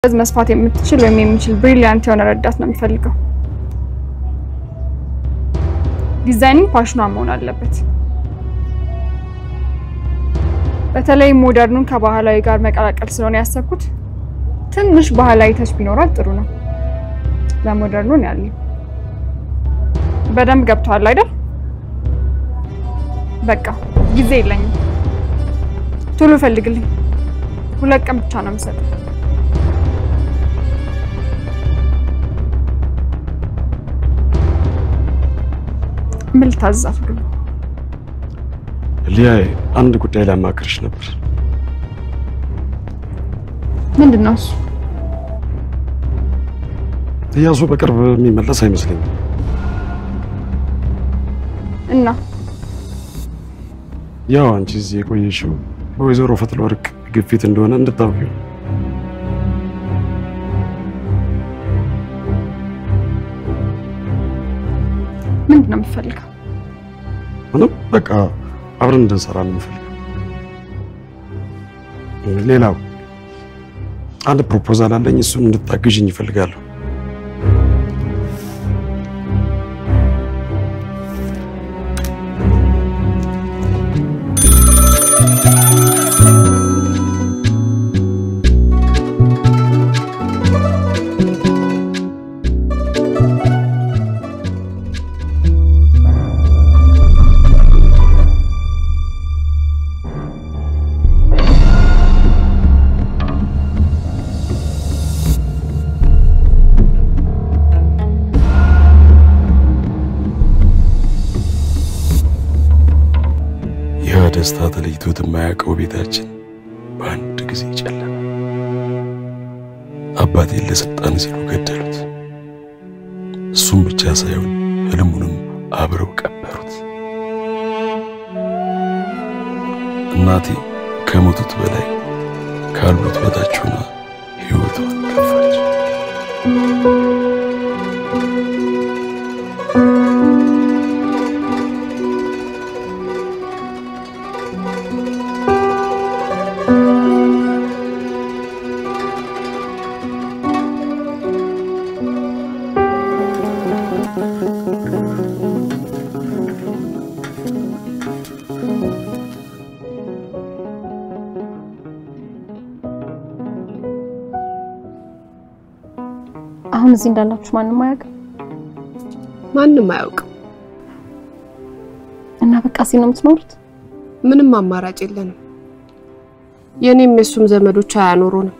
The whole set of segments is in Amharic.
በዚህ መስፋት የምትችል ወይም የሚችል ብሪሊያንት የሆነ ረዳት ነው የምፈልገው። ዲዛይኒንግ ፓሽኗ መሆን አለበት። በተለይ ሞደርኑን ከባህላዊ ጋር መቀላቀል ስለሆነ ያሰብኩት ትንሽ ባህላዊ ተች ቢኖራት ጥሩ ነው። ለሞደርኑ ነው ያለው። በደንብ ገብቷል አይደል? በቃ ጊዜ የለኝም። ቶሎ ፈልግልኝ። ሁለት ቀን ብቻ ነው የምሰጠው። ምን ልታዘዛት ሁሉ ሊያ አንድ ጉዳይ ላማክርሽ ነበር። ምንድን ነው እሱ? እያሱ በቅርብ የሚመለስ አይመስለኝም። እና ያው አንቺ እዚህ የቆየሽው በወይዘሮ ፈትለወርቅ ግፊት እንደሆነ እንድታውቂው ነው። ምንድን ነው የምትፈልገው? ምንም በቃ አብረን እንድንሰራ ነው የምፈልገው። ሌላው አንድ ፕሮፖዛል አለኝ። እሱን እንድታግዥኝ ይፈልጋለሁ። ያ ደስታ ተለይቶት የማያውቀው ቤታችን በአንድ ጊዜ ጨለመ። አባቴን ለስልጣን ሲሉ ገደሉት። እሱም ብቻ ሳይሆን ህልሙንም አብረው ቀበሩት። እናቴ ከሞቱት በላይ ካሉት በታች ሆና ሕይወቷን ገፋች። አሁን እዚህ እንዳላችሁ ማንም አያውቅም ማንም አያውቅም። እና በቃ እዚህ ነው የምትኖሩት? ምንም አማራጭ የለንም። የኔም የሱም ዘመዶች አያኖሩንም።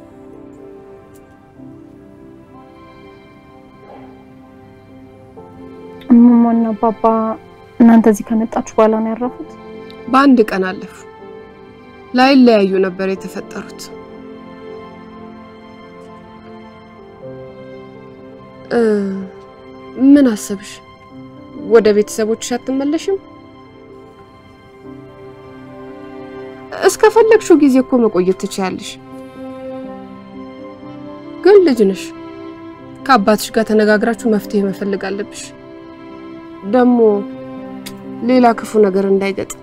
እማማና አባባ እናንተ እዚህ ከመጣችሁ በኋላ ነው ያረፉት? በአንድ ቀን አለፉ። ላይለያዩ ነበር የተፈጠሩት። እ ምን አሰብሽ? ወደ ቤተሰቦችሽ አትመለሽም? እስከፈለግሽው ጊዜ እኮ መቆየት ትችያለሽ። ግን ልጅ ነሽ። ከአባትሽ ጋር ተነጋግራችሁ መፍትሄ መፈለግ አለብሽ። ደግሞ ሌላ ክፉ ነገር እንዳይገጥም